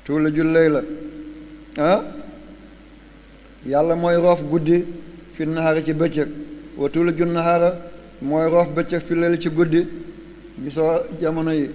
tuuliju layla ah yàlla mooy roof guddi fi nahaari ci bëccëg wa tuuliju nahaara mooy roof bëccëg fi layla ci guddi gisoo jamono yi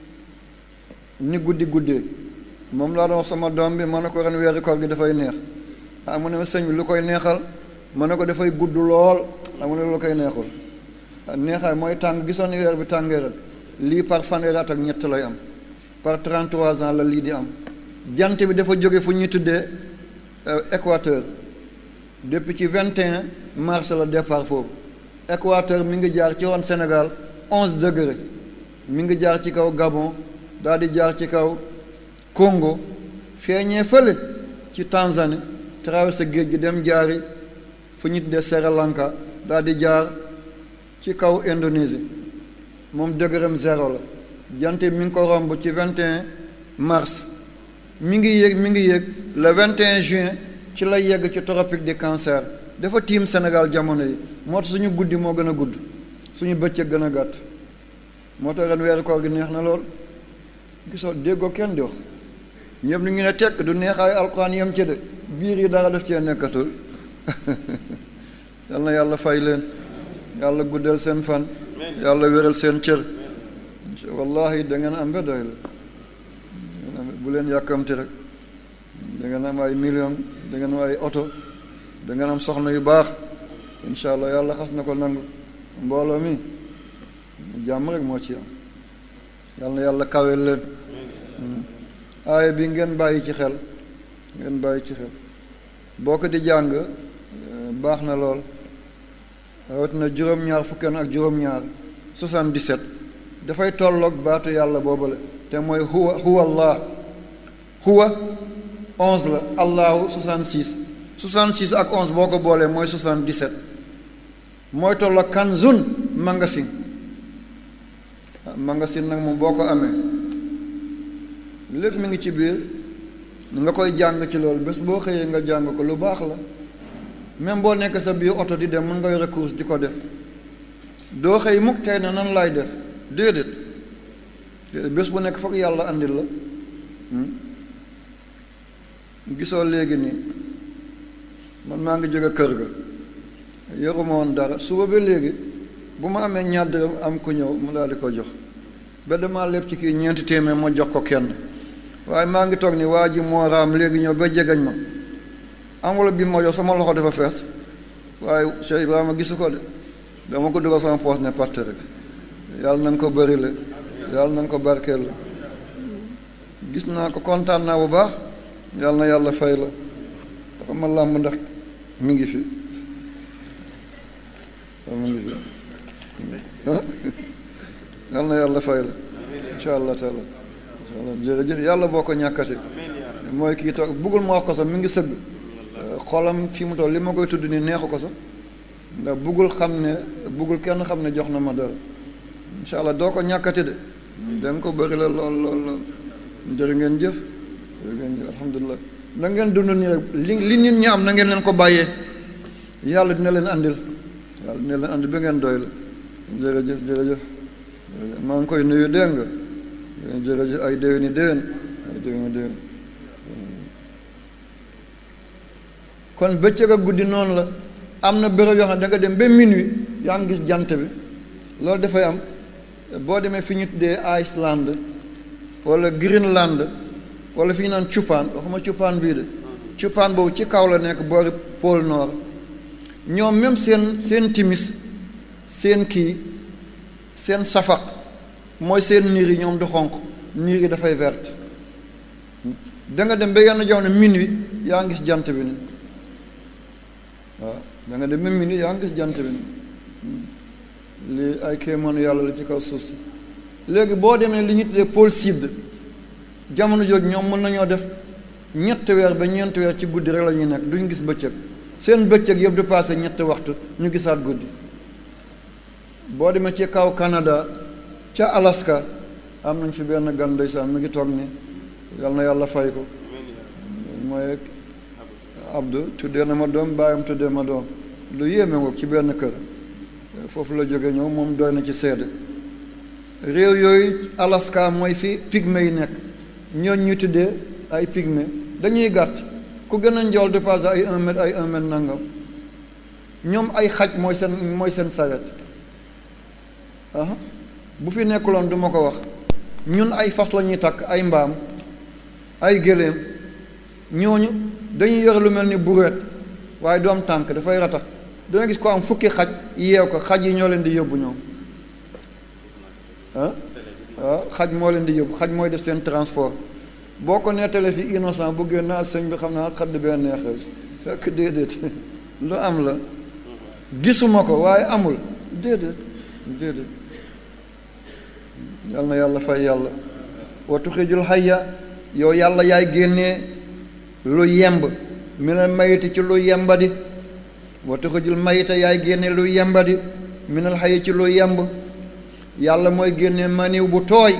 ni guddi guddee moom laa doon wax sama doom bi ma ne ko ren weeri koor gi dafay neex ah mu ne ma sëñ bi lu koy neexal ma ne ko dafay gudd lool ah mu ne lu koy neexul neexaay mooy tàng gisoon ni weer bi tàngee ren lii par fanweeri at ak ñett lay am par 33 ans la lii di am jant bi dafa jóge fu ñuy tuddee équateur depuis ci 21 mars la départ foofu équateur mi ngi jaar ci woon Sénégal 11 degré mi ngi jaar ci kaw Gabon daal di jaar ci kaw Congo feeñee fële ci Tanzanie traversé géej gi dem jaari fu ñu tuddee Sri Lanka daal di jaar ci kaw Indonésie moom degrém zéro la jant mi ngi ko romb ci 21 mars mi ngi yéeg mi ngi yéeg le 21 juin ci la yegg ci tropique du cancer dafa tiim Sénégal jamono yi moo tax suñu guddi moo gën a gudd suñu bëccëg gën a gàtt moo tax ren weeru koor gi neex na lool gisoo déggoo kenn di wax ñëpp ñu ngi ne tekk du neexaay alxuraan yem ci de biir yi dara def cee nekkatul yal na yàlla fay leen yàlla guddal seen fan yàlla wéral seen cër wallahi da ngeen am ba doy la bu leen yàkkamti rek da ngeen am ay million da ngeen am ay oto da ngeen am soxna yu baax incha allah yàlla xas na ko nangu mbooloo mi jàmm rek moo ci am yàlla na yàlla kawel leen aaya bi ngeen bàyyi ci xel ngeen bàyyi ci xel boo ko di jàng baax na lool rawatina juróom-ñaar fukkan ak juróom-ñaar 77 dafay tolloog baatu yàlla boobale te mooy huwa huwa allah huwa 11 la allahu 66 66 ak 11 boo ko boolee mooy 77 mooy tolloog kanzun magasin magasin nag moom boo ko amee lépp mi ngi ci biir nga koy jàng ci loolu bés boo xëyee nga jàng ko lu baax la même boo nekk sa biir oto di dem mën nga yore course di ko def doo xëy mukk tey na nan laay def déedéet déedéet bés bu nekk foog yàlla andil la gisoo léegi nii man maa ngi jóge kër ga yoruma woon dara suba ba léegi bu ma amee ñaar dërëm am ku ñëw mu daal di ko jox ba damaa lépp ci kii ñeenti téeméer ma jox ko kenn waaye maa ngi toog ni waa ji moo raam léegi ñëw ba jegañ ma enveloppe bi ma jox sama loxo dafa fees waaye Cheikh Ibrahima gisu ko de dama ko dugal sama poos ne parte rek yàlla na nga ko bëri la yàlla na nga ko barkeel la gis naa ko kontaan naa bu baax yàlla na yàlla fay la dafa ma làmb ndax mi ngi fi mi ngi fi yàlla na yàlla fay la incha allah taala incha allah jërëjëf yàlla boo ko ñàkkati mooy kii toog buggul ma wax ko sax mi ngi sëgg xolam fi mu toll li ma koy tudd nii neexu ko sax ndax buggul xam ne buggul kenn xam ne jox na ma dara incha allah doo ko ñàkkati de danga ko bëri la lool lool lool jërë ngeen jëf jërë ngeen jëf alhamdulilah na ngeen dund nii rek li li nit ñi am na ngeen leen ko bàyyee yàlla dina leen andil yàlla dina leen andil ba ngeen doy la jërëjëf jërëjëf maa ngi koy nuyu dégg nga jërëjëf ay déwéni déwén ay déwéni déwén kon bëccëg ak guddi noonu la am na béréb yoo xam ne da nga dem ba minuit yaa ngi gis jant bi loolu dafay am boo demee fi ñu tuddee Iceland wala Greenland wala fi ñu naan Cupaan waxuma Cupaan bii de Cupaan boobu ci kaw la nekk boori pôle nord ñoom même seen seen timis seen kii seen safaq mooy seen niir yi ñoom du xonq niir yi dafay verte da nga dem ba yenn jamono minuit yaa ngi gis jant bi ni waaw da nga dem ba minuit yaa ngi gis jant bi ni lii ay kéemaanu yàlla la ci kaw suuf si léegi boo demee li ñu tuddee pôle sud jamono jooju ñoom mën nañoo def ñetti weer ba ñeenti weer ci guddi rek la ñuy nekk duñ gis bëccëg seen bëccëg yëpp du passé ñetti waxtu ñu gisaat guddi boo demee ci kaw Canada ca Alaska am nañ fi benn gan ndeysaan mi ngi toog ni yal na yàlla fay ko mooy Abdou tuddee na ma doom bàyyam tuddee ma doom lu yéeme ngoog ci benn kër foofu la jóge ñëw moom doy na ci seede réew yooyu Alaska mooy fi pygmée yi nekk ñooñ ñu tuddee ay pygmée dañuy gàtt ku gën a njool dépassé ay un mètre ay un mètre nangam ñoom ay xaj mooy seen mooy seen saret ah bu fi nekkuloon du ma ko wax ñun ay fas la ñuy takk ay mbaam ay gëléem ñooñu dañuy yore lu mel ni bureet waaye doom tànk dafay ratax danga gis ko am fukki xaj yeew ko xaj yi ñoo leen di yóbbu ñoom ah waaw xaj moo leen di yóbbu xaj mooy def seen transport boo ko nettalee fi innocent bu génn naa sëñ bi xam naa xadd benn neexee fekk déedéet lu am la gisuma ko waaye amul déedéet déedéet yal na yàlla fay yàlla wa tuxrijul hayya yow yàlla yaay génnee lu yemb mi ne mayiti ci lu yembadi wa tuxrijul mayita yaay génnee lu yembadi minal hayyi ci lu yemb yàlla mooy génnee maniw bu tooy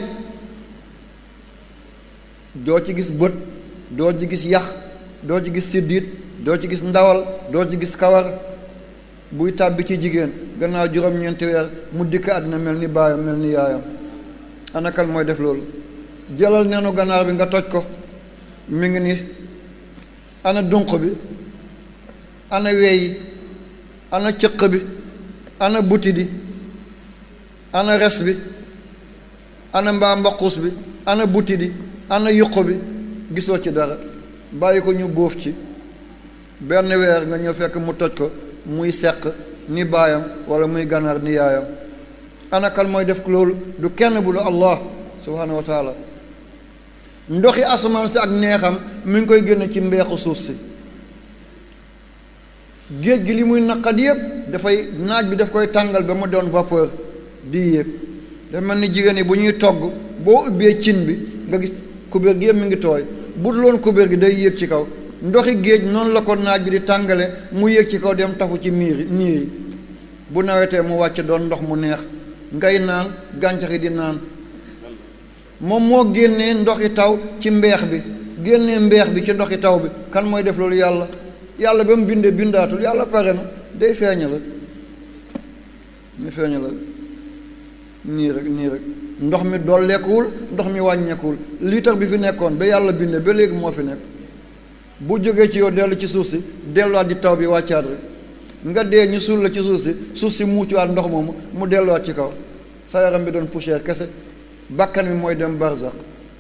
doo ci gis bët doo ci gis yax doo ci gis siddiit doo ci gis ndawal doo ci gis kawar buy tàbbi ci jigéen gannaaw juróom-ñeenti weer mu dikk àddina mel ni baayam mel ni yaayam anakal mooy def loolu jëlal nenu ganaar bi nga toj ko mi ngi ni ana dunq bi ana weeyi ana cëq bi ana buti di ana res bi ana mbaa mbaquus bi ana buti di ana yuq bi gisoo ci dara bàyyi ko ñu bóof ci benn weer nga ñëw fekk mu toj ko muy seq ni baayam wala muy ganaar ni yaayam anakal mooy def loolu du kenn bu du allah subhaanahu wa taala ndoxi asamaan si ak neexam mi ngi koy génne ci mbeexu suuf si géej gi li muy naqat yëpp dafay naaj bi daf koy tàngal ba mu doon vapeur di yéeg dafa mel ni jigéen yi bu ñuy togg boo ubbee cin bi nga gis kubéer gi yëpp mi ngi tooy bu dul woon kubéer gi day yéeg ci kaw ndoxi géej noonu la ko naaj bi di tàngale mu yéeg ci kaw dem tafu ci miir niir yi bu nawetee mu wàcc doon ndox mu neex ngay naan gàncax yi di naan moom moo génnee ndoxi taw ci mbeex bi génnee mbeex bi ci ndoxi taw bi kan mooy def loolu yàlla yàlla ba mu bindee bindaatul yàlla pare na day feeñal ñu feeñal nii rek nii rek ndox mi dolleekuwul ndox mi wàññeekuwul liitar bi fi nekkoon ba yàlla bindee ba léegi moo fi nekk bu jógee ci yow dellu ci suuf si delluwaat di taw bi wàccaat rek nga dee ñu suul la ci suuf si suuf si muucuwaat ndox moomu mu delluwaat ci kaw sa yaram bi doon poussière kese bakkan bi mooy dem barzaq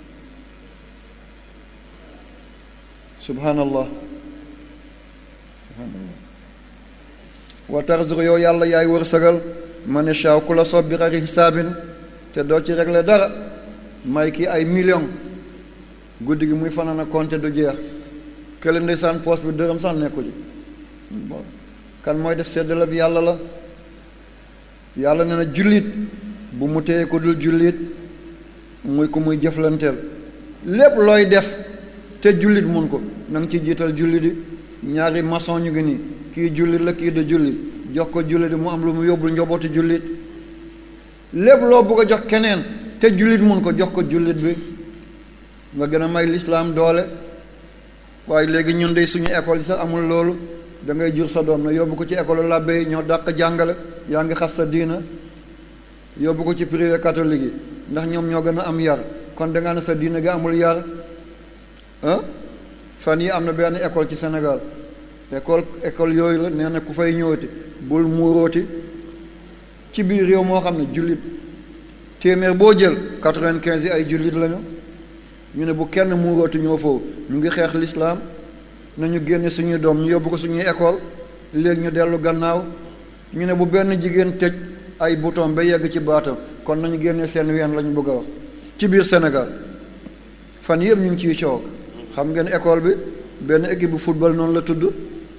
subhanallah subhanallah wa tarzuq yow yàlla yaay wërsëgal ma ne shaaw ku la soob bi xari xisaabin te doo ci régler dara may kii ay million guddi gi muy fanaan a compter du jeex kële ndeysaan poos bi dërëm sax nekku ji bon kan mooy def seddale bi yàlla la yàlla ne na jullit bu mu téye ko dul jullit muy ko muy jëflanteel lépp looy def te jullit mun ko na nga ci jiital jullit yi ñaari maçon ñu ngi nii kii jullit la kii de jullit jox ko jullit mu am lu mu yóbbul njobootu jullit lépp loo bëgg a jox keneen te jullit mun ko jox ko jullit bi nga gën a may lislaam doole waaye léegi ñun de suñu école yi sax amul loolu da ngay jur sa doom na yóbbu ko ci école labbe yi ñoo dàq jàngale yaa ngi xas sa diina yóbbu ko ci privé catholique yi ndax ñoom ñoo gën a am yar kon da nga ne sa diina gi amul yar ah fan yi am na benn école ci Sénégal école école yooyu la nee na ku fay ñëwati bul muurooti ci biir réew moo xam ne jullit téeméer boo jël quatre-vingt-quinze yi ay jullit lañu ñu ne bu kenn muurooti ñoo foofu ñu ngi xeex lislaam nañu génne suñuy doom ñu yóbbu ko suñuy école léegi ñu dellu gannaaw ñu ne bu benn jigéen tëj ay bouton ba yegg ci baatam kon nañu génne seen ween lañu bëgg a wax ci biir Sénégal fan yëpp ñu ngi ciy coow xam ngeen école bi benn équipe bu football noonu la tudd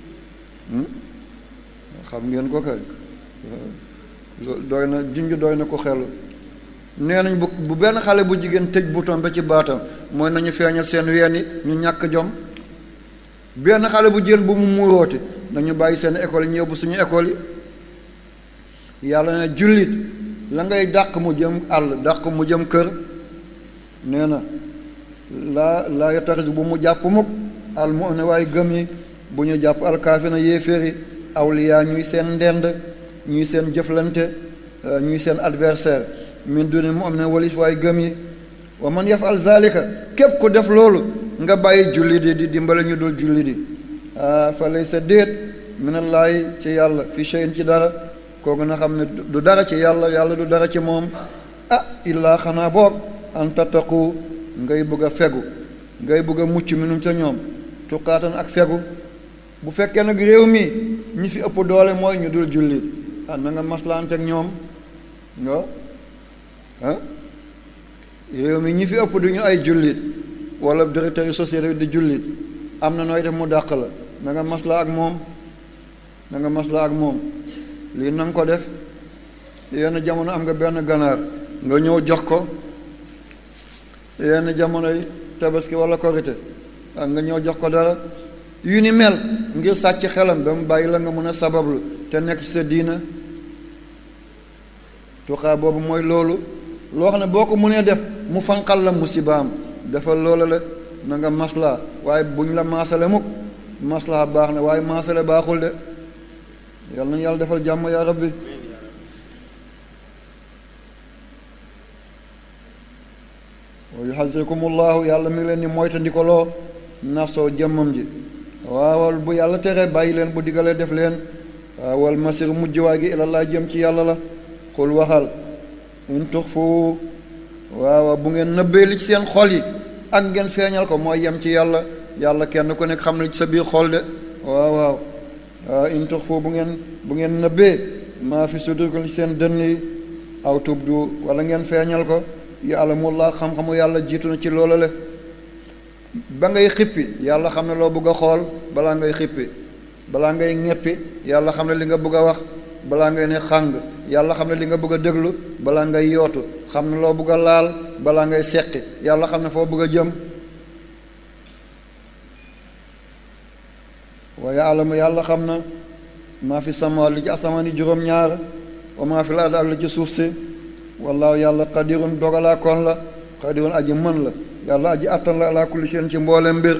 xam ngeen ko kay doy na junj doy na ko xel nee nañ bu bu benn xale bu jigéen tëj bouton ba ci baatam mooy nañu feeñal seen ween yi ñu ñàkk jom benn xale bu jigéen bu mu muurooti nañu bàyyi seen école yi ñëw bu suñu école yi yàlla ne jullit la ngay dàq mu jëm àll dàq mu jëm kër nee na laa laa yataxis bu mu jàpp mukk al mu ne waaye gëm yi bu ñu jàpp alkaafi na yéeféeri awliyaa ñuy seen ndend ñuy seen jëflante ñuy seen adversaire min duni mu am ne walis waaye gëm yi wa man yafal zalika képp ku def loolu nga bàyyi julli di di dimbale ñu dul julli di ah fa lay sa déet minallaay ci yàlla fi shay'in ci dara kooku na xam ne du dara ci yàlla yàlla du dara ci moom ah illaa xanaa boog an tattaqu ngay bëgg a fegu ngay bëgg a mucc minum ca ñoom tuqaatan ak fegu bu fekkee nag réew mi ñi fi ëpp doole mooy ñu dul julli ah na nga maslaante ak ñoom nga ah réew mi ñi fi ëpp du ñu ay jullit wala directeur yu société di jullit am na nooy def mu dàq la na nga masla ak moom na nga masla ak moom lii na nga ko def yenn jamono am nga benn ganaar nga ñëw jox ko yenn jamonoy tabaski wala korite ak nga ñëw jox ko dara yu ni mel ngir sàcc xelam ba mu bàyyi la nga mën a sabablu te nekk ci sa diina tuxaa boobu mooy loolu loo xam ne boo ko mënee def mu fanqal la musibaam defal loola la na nga maslaa waaye buñ la maasale mukk maslaa baax na waaye maasale baaxul de yal nañu yàlla defal jàmm yaa rabbi wa yuhasikumullahu yàlla mi ngi leen di moytandikoloo nafsoo jëmmam ji waawal bu yàlla teree bàyyi leen bu diggalee def leen waawal masir mujj waay gi ilallah jëm ci yàlla la xul waxal in tuxfu waaw bu ngeen nëbbee li ci seen xol yi ak ngeen feeñal ko mooy yem ci yàlla yàlla kenn ku nekk xam na ci sa biir xol de waaw waaw waaw in tuxfu bu ngeen bu ngeen nëbbee maa fi sudurikum li seen dënn yi aw tubdu wala ngeen feeñal ko yàlla mu laa xam-xamu yàlla jiitu na ci loola le ba ngay xippi yàlla xam ne loo bëgg a xool balaa ngay xippi balaa ngay ñeppi yàlla xam ne li nga bëgg a wax balaa ngay ne xàng yàlla xam ne li nga bëgg a déglu balaa ngay yootu xam ne loo bëgg a laal balaa ngay seqi yàlla xam ne foo bëgg a jëm waaye alamu yàlla xam na maa fi sama li ci asamaan yi juróom-ñaar wa maa fi laad ak li ci suuf si wallaahu yàlla qadirun dogalaa kon la qadirun aji mën la yàlla aji attan la ala kulli shay'in ci mboolem mbir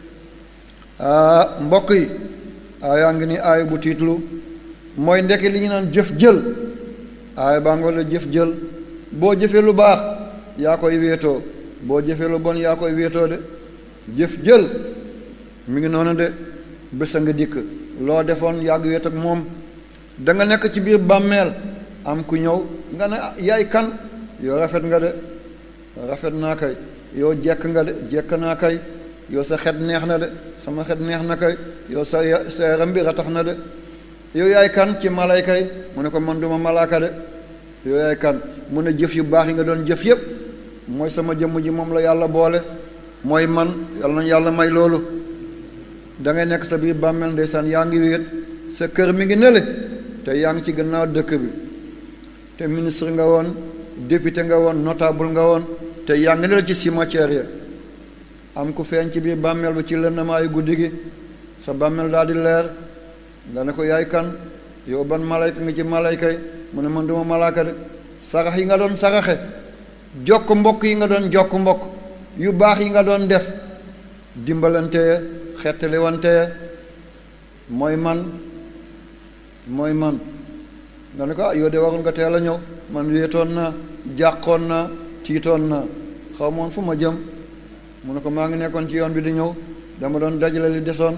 mbokk yi aayaa ngi ni aay bu tiitlu mooy ndekki li ñu naan jëf jël aay baa nga la jëf jël boo jëfee lu baax yaa koy wéetoo boo jëfee lu bon yaa koy wéetoo de jëf jël mi ngi noonu de bés a nga dikk loo defoon yàgg wéet ak moom da nga nekk ci biir bàmmeel am ku ñëw nga ne yaay kan yow rafet nga de rafet naa kay yow jekk nga de jekk naa kay yow sa xet neex na de sama xet neex na kay yow sa sa yaram bi ratax na de yow yaay kan ci malayka yi mu ne ko man duma malaaka de yow yaay kan mu ne jëf yu baax yi nga doon jëf yépp mooy sama jëmm ji moom la yàlla boole mooy man yàlla nañu yàlla may loolu da ngay nekk sa biir bàmmeel ndeysaan yaa ngi wéet sa kër mi ngi nele te yaa ngi ci gannaaw dëkk bi te ministre nga woon député nga woon notable nga woon te yaa ngi nele ci cimetière ya am ku feeñ ci biir bàmmeel bi ci lëndamaayu guddi gi sa bàmmeel daal di leer nga ne ko yaay kan yow ban malayka nga ci malayka yi mu ne man duma malaaka de sarax yi nga doon saraxe jokk mbokk yi nga doon jokk mbokk yu baax yi nga doon def dimbalante xettali wante mooy man mooy man nga ne ko ah yow de warul nga teel a ñëw man wéetoon naa jàqoon naa tiitoon naa xaw moon fu ma jëm mu ne ko maa ngi nekkoon ci yoon bi di ñëw dama doon dajale li desoon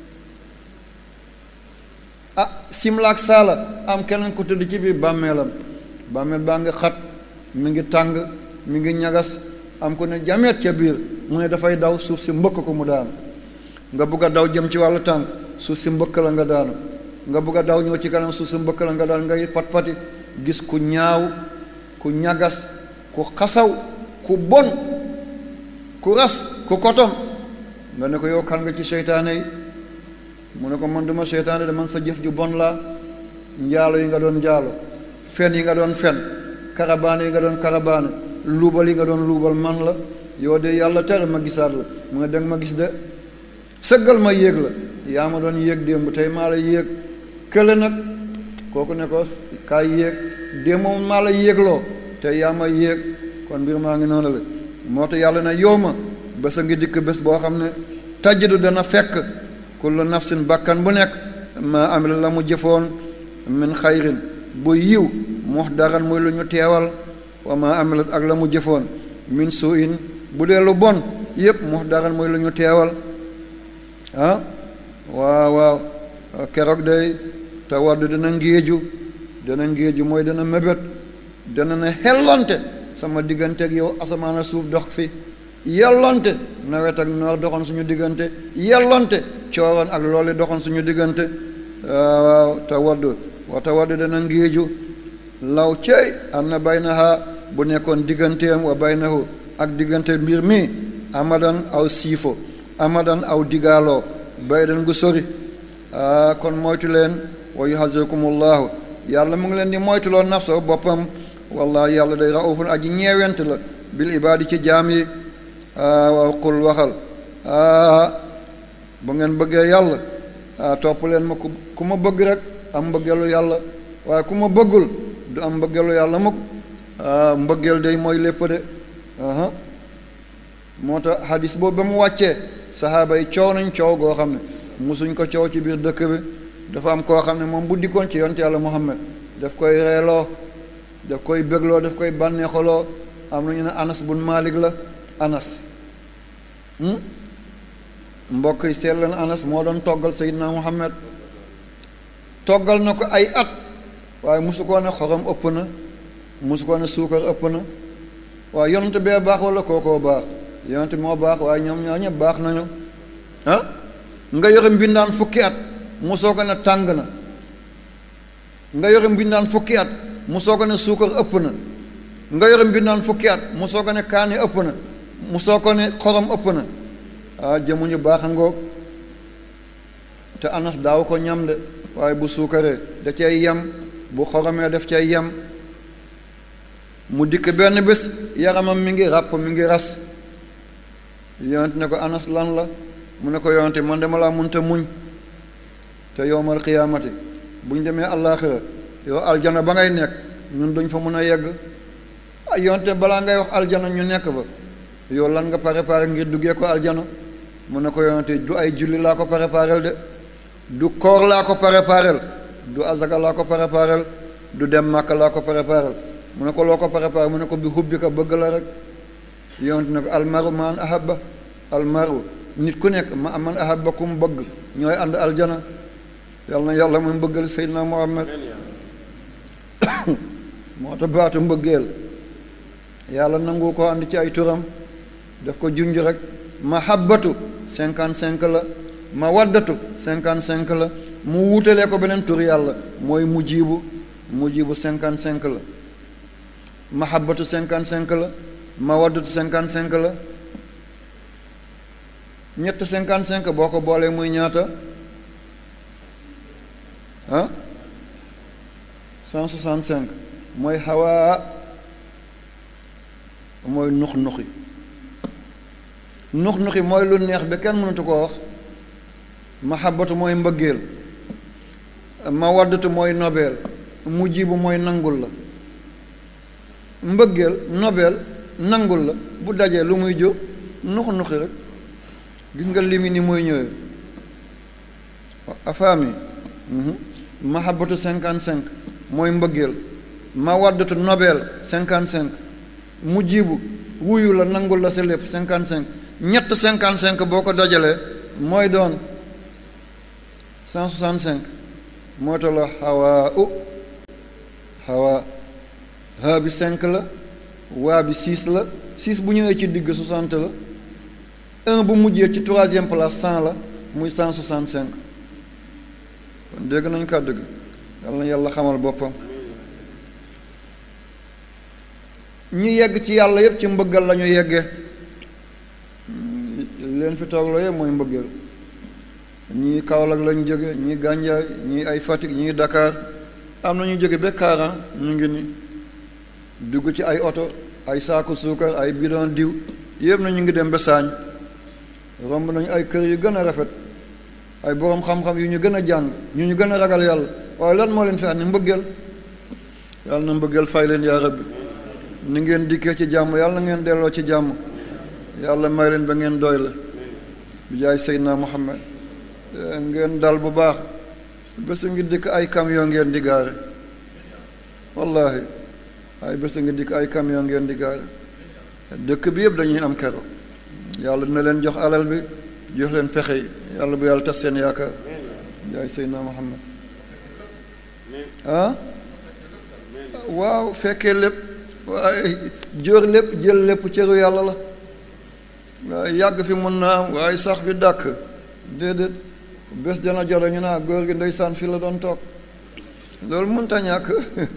ah simlaak saala am keneen ku tëdd ci biir bàmmeelam bàmmeel baa ngi xat mi ngi tàng mi ngi ñagas am ku ne jameet ca biir mu ne dafay daw suuf si mbëkk ko mu daanu nga bugg a daw jëm ci wàllu tànk suuf si mbëkk la nga daanu nga bugg a daw ñëw ci kanam suuf si mbëkk la nga daanu ngay pat pati gis ku ñaaw ku ñagas ku xasaw ku bon ku ras ku kotom nga ne ko yow kan nga ci seytaane yi mu ne ko man duma seytaane de man sa jëf ju bon laa njaalo yi nga doon njaalo fen yi nga doon fen karabaane yi nga doon karabaane luubal yi nga doon luubal man la yow de yàlla tere ma gisaat la mu ne danga ma gis de sëggal ma yéeg la yaa ma doon yéeg démb tey maa la yéeg kële nag kooku ne ko kaay yéeg démb moom maa la yéegloo tey yaa ma yéeg kon mbir maa ngi noonu la moo tax yàlla na yow ma bés a ngi dikk bés boo xam ne tajjidu dana fekk kullu nafsin bakkan bu nekk ma amila la mu jëfoon min xayrin bu yiw mox daran muy lu ñu teewal wa ma amilat ak la mu jëfoon min suu in bu dee lu bon yëpp muxdaran mooy lu ñu teewal ah waaw waaw keroog day te wadd dana ngéeju dana ngéeju mooy dana mébét dana ne xellonte sama diggante ak yow asamaan a suuf dox fi yellonte nawet ak noor doxoon suñu diggante yellonte cooroon ak loole doxoon suñu diggante waaw te wadd wa te wadd dana ngéeju law cey am na baynaha bu nekkoon digganteem wa baynahu ak diggante mbir mi amadan aw siifo amadan aw digaaloo baydan gu sori ah kon moytu leen wa yuhazirkumullahu yàlla mu ngi leen di moytuloo nafsa boppam wallahi yàlla day raufun aji ñeewent la bil ibaadi ci jaam yi waaw qul waxal bu ngeen bëggee yàlla topp leen ma ku ku ma bëgg rek am mbëggeelu yàlla waaye ku ma bëggul du am mbëggeelu yàlla mukk mbëggeel day mooy lépp de moo tax hadis boobu ba mu wàccee saxaaba yi coow nañ coow goo xam ne musuñ ko coow ci biir dëkk bi dafa am koo xam ne moom bu dikkoon ci yonte yàlla Muhammad daf koy reeloo daf koy bégloo daf koy bànneexaloo am na ñu ne Anas bun Malik la Anas mbokk yi seet leen Anas moo doon toggal Seydina Muhammad toggal na ko ay at waaye musu koo ne xorom ëpp na musu koo ne suukar ëpp na waaye yonent bee baax wala kookoo baax yonent moo baax waaye ñoom ñaar ñëpp baax nañu ah nga yore mbindaan fukki at musoo ko ne tàng na nga yore mbindaan fukki at musoo ko ne suukar ëpp na nga yore mbindaan fukki at musoo ko ne kaani ëpp na musoo ko ne xorom ëpp na ah jëmuñu baax a ngoog te anas daaw ko ñam de waaye bu suukaree da cay yem bu xoromee def cay yem mu dikk benn bés yaramam mi ngi ràpp mi ngi ras yonent ne ko anas lan la mu ne ko yonte man dama laa munta muñ te yowmal xiyaamati bu ñu demee àllaaxira yow aljana ba ngay nekk ñun duñ fa mun a yegg ah yonte balaa ngay wax aljana ñu nekk ba yow lan nga préparé ngir duggee ko aljana mu ne ko yonte du ay julli laa ko préparel de du koor laa ko préparel du azaka laa ko préparel du dem màkk laa ko préparel mu ne ko loo ko préparé mu ne ko bi hubbi ko bëgg la rek yonte ne ko almaru man ahabba almaru nit ku nekk ma man ahabba kum bëgg ñooy ànd aljana yàlla na yàlla mu bëggal Seydina Muhammad moo tax baatu mbëggeel yàlla nangu ko ànd ci ay turam daf ko junj rek mahabbatu cinquante cinq la mawaddatu cinquante cinq la mu wuutalee ko beneen tur yàlla mooy mujibu mujibu cinquante cinq la mahabbatu cinquante cinq la mawaddatu cinquante cinq la ñett cinquante cinq boo ko boolee muy ñaata ah cent soixante cinq mooy xawaa mooy nux nuxi nux nuxi mooy lu neex ba kenn mënatu koo wax mahabbatu mooy mbëggeel mawaddatu mooy nobeel mujjibu mooy nangul la mbëggeel nobeel nangul la bu dajee lu muy jóg nux nuxi rek gis nga limi ni mooy ñëwee afaami mahabbatu cinquante cinq mooy mbëggeel mawaddatu nobel cinquante cinq mujjibu wuyu la nangul la sa lépp cinquante cinq ñett cinquante cinq boo ko dajalee mooy doon cent soixante cinq moo tax la xawaa u xawaa ha bi cinq la waa bi six la six bu ñëwee ci digg soixante la un bu mujjee ci troisième place cent la muy cent soixante cinq kon dégg nañ kàddu gi yàlla na yàlla xamal boppam ñi yegg ci yàlla yëpp ci mbëggal la ñu yeggee leen fi toogloo yëpp mooy mbëggal ñii Kaolack lañ jóge ñii Gànjaay ñii ay Fatick ñii Dakar am na ñu jóge ba Kaaran ñu ngi ni dugg ci ay oto ay saaku suukar ay bidon diw yëpp na ñu ngi dem ba saañ romb nañu ay kër yu gën a rafet ay boroom xam-xam yu ñu gën a jàng ñu ñu gën a ragal yàlla waaye lan moo leen fi andi mbëggeel yàlla na mbëggeel fay leen yaa rabbi ni ngeen dikkee ci jàmm yàlla na ngeen delloo ci jàmm yàlla may leen ba ngeen doy la bi jaay Seydina Muhammad ngeen dal bu baax bés ngi dikk ay camion ngeen di gaare wallahi ay bés ngi dikk ay camion ngeen di gaare dëkk bi yëpp dañuy am kero yàlla dina leen jox alal bi jox leen pexe yi yàlla bu yàlla tas seen yaakaar yaay Seydina Muhammad ah waaw fekkee lépp waaye jóor lépp jël lépp cëru yàlla la waaye yàgg fi mën naa am waaye sax fi dàkk déedéet bés dana joro ñu naa góor gi ndeysaan fi la doon toog loolu mënta ñàkk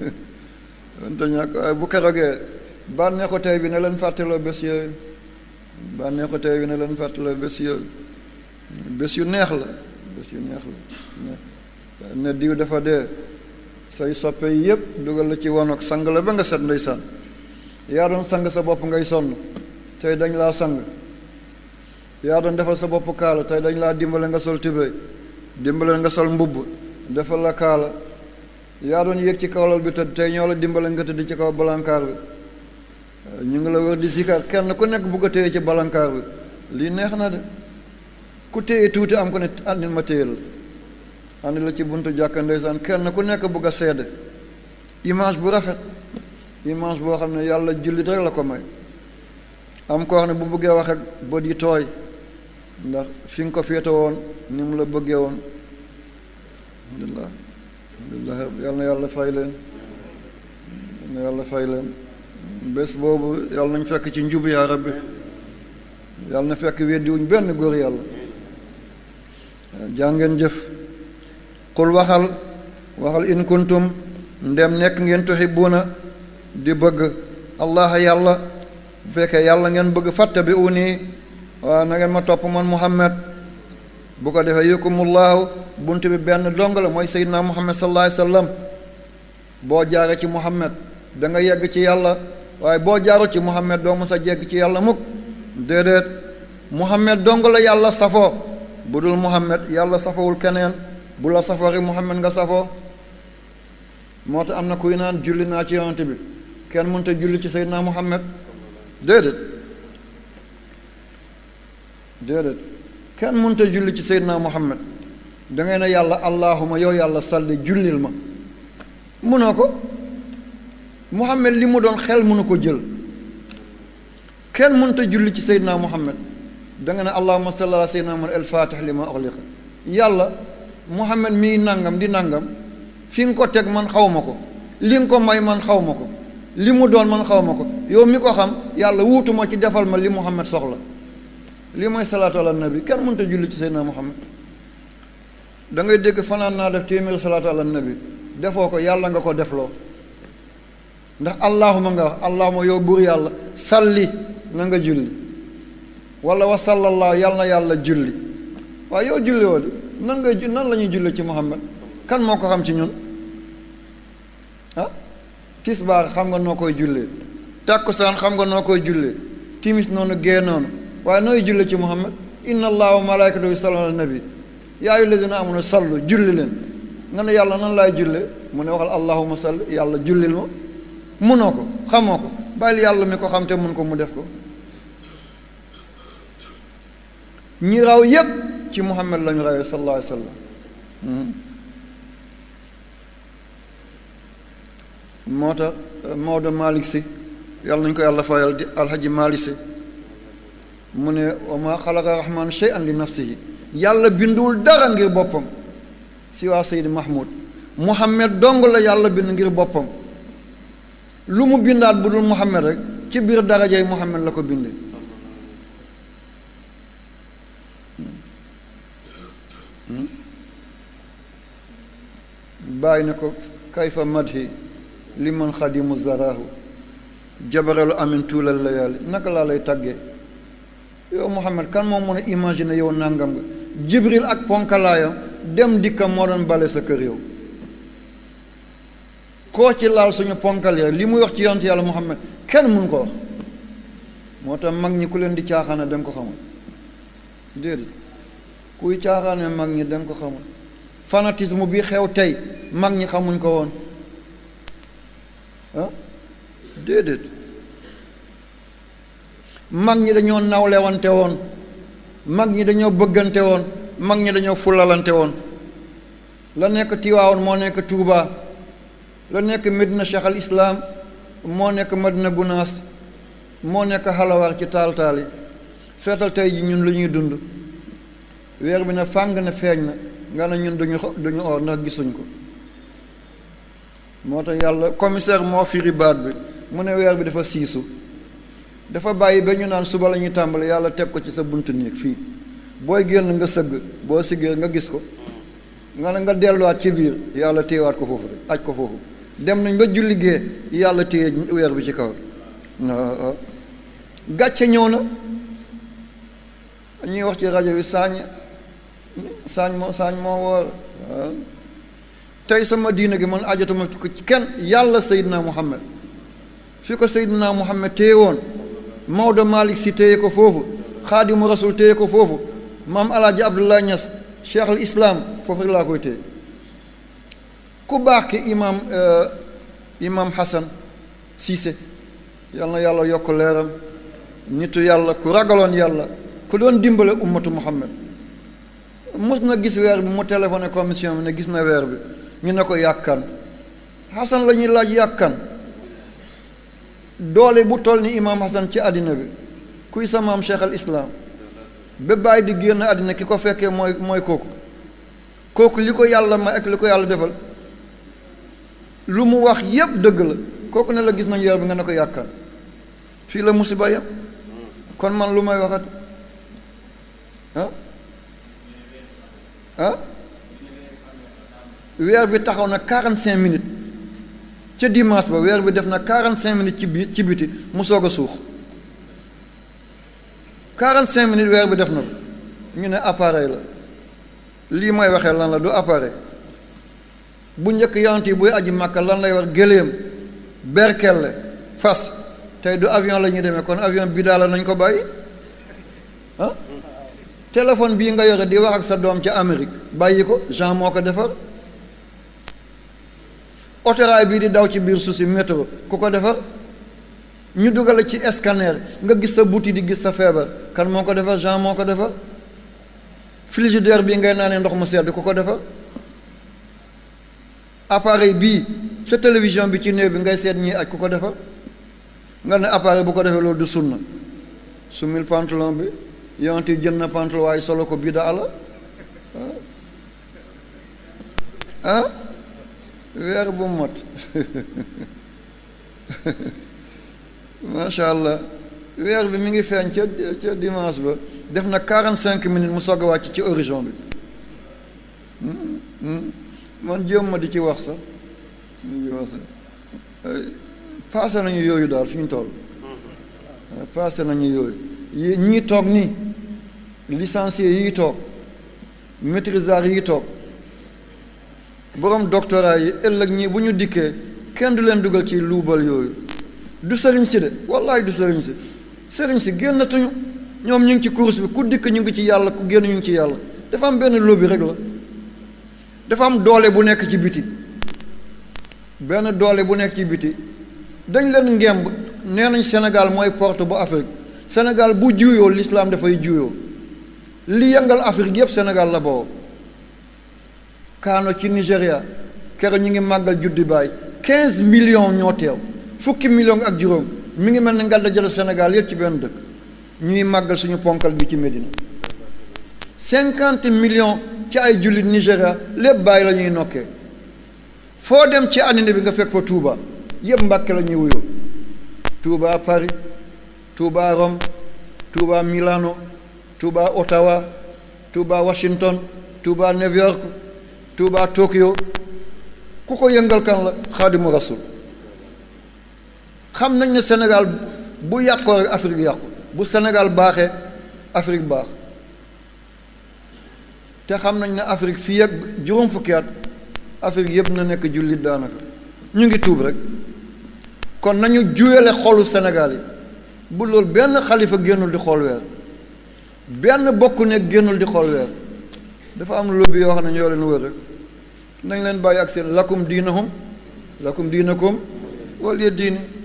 mënta ñàkk waaye bu kerogee bànneexu tey bi ne leen fàttaloo bés yooyu bànneexu tey bi ne leen fàttaloo bés yooyu bés yu neex la bés yu neex la ne diw dafa dee say soppe yi yëpp dugal la ci wanoog sang la ba nga set ndeysaan yaa doon sang sa bopp ngay sonn tey dañ laa sang yaa doon defal sa bopp kaala tey dañ laa dimbale nga sol tubéy dimbale nga sol mbubb defal la kaala yaa doon yéeg ci kawlal bi tëdd tey ñoo la dimbale nga tëdd ci kaw balankaar bi ñu ngi la wër di zikar kenn ku nekk bugg a téye ci balankaar bi lii neex na de ku téye tuuti am ko ne àndil ma téye la andi la ci buntu jàkka ndeysaan kenn ku nekk bugg a seede image bu rafet image boo xam ne yàlla jullit rek la ko may am ko wax ne bu bëggee wax ak bët yi tooy ndax fi nga ko féete woon ni mu la bëggee woon alhamdulilah alhamdulilah yal na yàlla fay leen yal na yàlla fay leen bés boobu yàlla nañ fekk ci njub yaa rabbi yàlla na fekk weddiwuñ benn góor yàlla jàngeen jëf qul waxal waxal in kuntum ndem nekk ngeen tuhibbuuna di bëgg allah yàlla bu fekkee yàlla ngeen bëgg fattabi'uuni waaw na ngeen ma topp man muhammad bu ko defee yukumullahu bunt bi benn dong la mooy seydina muhammad sallallahu alayhi wasallam boo jaaree ci muhammad da nga yegg ci yàlla waaye boo jaaru ci muhammad doo mës a jegg ci yàlla mukk déedéet muhammad dong la yàlla safoo bu dul muhammad yàlla safowul keneen bu la safoo rek muhammad nga safoo moo tax am na kuy naan julli naa ci yonent bi kenn mënta julli ci seydina muhammad déedéet déedéet kenn mënta julli ci seydina muhammad dangay ne yàlla allahuma yow yàlla salli jullil ma mënoo ko muhammad li mu doon xel mënu ko jël kenn mënta julli ci seydina muhammad danga ne allahuma salli ala seydina muhammad el fatih li ma ughliqa yàlla muhammad mii nangam di nangam fi nga ko teg man xaw ma ko li nga ko may man xaw ma ko li mu doon man xaw ma ko yow mi ko xam yàlla wuutuma ci defal ma li muhammad soxla li mooy salaatu ala nabi kenn mënta julli ci seydina muhammad da ngay dégg fanaan naa def téeméeri salaatu ala nabi defoo ko yàlla nga ko defloo ndax allahuma nga wax allahuma yow buur yàlla salli na nga julli wala wa sallallahu yàlla na yàlla julli waaye yow julli woo di nan ngay nan la ñuy julli ci muhammad kan moo ko xam ci ñun ah tisbaar xam nga noo koy jullee tàkkusaan xam nga noo koy jullee timis noonu gée noonu waaye nooy julli ci muhammad inna allaha wa malaikatahu yusalluna ala nabi yaa ayyuha allazina amanu sallu julli leen nga ne yàlla nan laay jullee mu ne waxal allahuma salli yàlla jullil ma munoo ko xamoo ko bàyyil yàlla mi ko xam te mun ko mu def ko ñi raw yépp ci muhammad lañu rawee sallallahu alayhi wa sallam moo tax Maodo Malick si yàlla nañu ko yàlla fayal di alhaji Malick si mu ne wa ma xalaqa rahman shay'an li nafsihi yàlla binduwul dara ngir boppam si waa Seydi Mahmoud Muhammad dong la yàlla bind ngir boppam lu mu bindaat bu dul Muhammad rek ci biir darajay Muhammad la ko bindee bàyyi na ko kayfa madhi li man xadimu zaraahu jabaralu amin tuulal layaali naka laa lay tàggee yow Muhammad kan moo mën a imaginer yow nangam nga jibril ak ponkalaayam dem dikkam moo doon bale sa kër yow koo ci laal suñu ponkal ya li muy wax ci yonent yàlla Muhammad kenn mun ko wax moo tax mag ñi ku leen di caaxaane da nga ko xamul déedéet kuy caaxaane mag ñi da nga ko xamul fanatisme bi xew tey mag ñi xamuñ ko woon ah déedéet mag ñi dañoo nawlewante woon mag ñi dañoo bëggante woon mag ñi dañoo fulalante woon la nekk Tiwaawoon moo nekk Tuubaa la nekk Medina Cheikh al Islam moo nekk Madina Gunaas moo nekk Halawar ci taal taal yi seetal tey ji ñun lu ñuy dund weer bi ne fàng ne feeñ na nga ne ñun duñu duñu or ndax gisuñ ko moo tax yàlla commissaire moo firi baat bi mu ne weer bi dafa siisu dafa bàyyi ba ñu naan suba la ñuy tàmbali yàlla teg ko ci sa buntu néeg fii booy génn nga sëgg boo siggee nga gis ko nga ne nga delluwaat ci biir yàlla téyewaat ko foofu rek aj ko foofu dem nañ ba julli gee yàlla téye weer bi ci kaw gàcce ñëw na ñuy wax ci rajo bi saañ saañ moo saañ moo woor tey sama diina gi man ajatuma ko ci kenn yàlla Seydina Muhammad fi ko Seydina Muhammad téye woon Maodo Malick si téye ko foofu Xaadimu Rasul téye ko foofu maam Alaaji Abdullah Ñas cheikh al islam foofu rek laa koy téye ku baax ki imaam imaam Hassan Cissé yal na yàlla yokk leeram nitu yàlla ku ragaloon yàlla ku doon dimbale ummatu Muhammad mos na gis weer bi mu téléphoné commission bi ne gis na weer bi ñu ne ko yàkkan Hassan la ñuy laaj yàkkan doole bu toll ni imaam Hassan ci àddina bi kuy sa maam cheikh al islam ba bàyyi di génn àddina ki ko fekkee mooy mooy kooku kooku li ko yàlla may ak li ko yàlla defal lu mu wax yépp dëgg la kooku ne la gis nañ weer bi nga ne ko yàkkan fii la musiba yam kon man lu may waxat ah ah weer bi taxaw na quarante cinq minutes ca dimanche ba weer bi def na quarante cinq minutes ci biir ci biti mu soog a suux quarante cinq minutes weer bi def na ko ñu ne appareil la lii may waxee lan la du appareil bu njëkk yonent yi buy aji màkka lan lay war gëléem berkelle fas tey du avion la ñuy demee kon avion bi daal nañ ko bàyyi ah téléphone bii nga yore di wax ak sa doom ca Amérique bàyyi ko Jean moo ko defar autorail bii di daw ci biir suuf si métro ku ko defar ñu dugale ci scanner nga gis sa buti di gis sa feebar kan moo ko defar Jean moo ko defar frigidaire bii ngay naanee ndox mu sedd ku ko defar appareil bii sa télévision bi ci néew bi ngay seet ñii aj ku ko defar nga ne appareil bu ko defee loolu du sunna su mil pantalon bi yonent yi jënd na pantalon waaye solo ko bidaa la ah weer bu mot macha allah weer bi mi ngi feeñ ca ca dimanche ba def na quarante cinq minutes mu soog a wàcc ci horizon bi man jéem ma di ci wax sax di wax sax passé nañu yooyu daal fi ñu toll passé nañu yooyu yi ñii toog nii licencié yii toog maîtrisard yii toog borom doctorat yi ëllëg ñii bu ñu dikkee kenn du leen dugal ci luubal yooyu du sëriñ si de wallaay du sëriñ si sëriñ si génnatuñu ñoom ñu ngi ci course bi ku dikk ñu ngi ci yàlla ku génn ñu ngi ci yàlla dafa am benn lobby rek la dafa am doole bu nekk ci biti benn doole bu nekk ci biti dañ leen ngemb nee nañ Sénégal mooy porte bu Afrique Sénégal bu juyoo l'islam dafay juyoo li yëngal Afrique yëpp Sénégal la boobu kaano ci Nigéria kero ñu ngi màggal juddi baay quinze millions ñoo teew fukki millions ak juróom mi ngi mel ni ngal da jël Sénégal yëpp ci benn dëkk ñuy màggal suñu ponkal bi ci Médina cinquante millions ci ay jullit Nigéria lépp bàyyi la ñuy nokkee foo dem ci àddina bi nga fekk fa Touba yëpp Mbàkke la ñuy wuyoo Touba Paris Touba Rome Touba Milano Touba Ottawa Touba Washington Touba New York Touba Tokyo ku ko yëngal kan la Xaadimu Rasul xam nañ ne Sénégal bu yàqoo rek Afrique yàqu bu Sénégal baaxee Afrique baax te xam nañ ne Afrique fii ak juróom fukki at Afrique yëpp na nekk jullit daanaka ñu ngi tuub rek kon nañu juyale xolu Sénégal yi bu loolu benn xalifa génnul di xool weer benn bokk nekk génnul di xool weer dafa am lobby yoo xam ne ñoo leen wër rek nañ leen bàyyi ak seen lakum diinahum lakum diinakum wala diini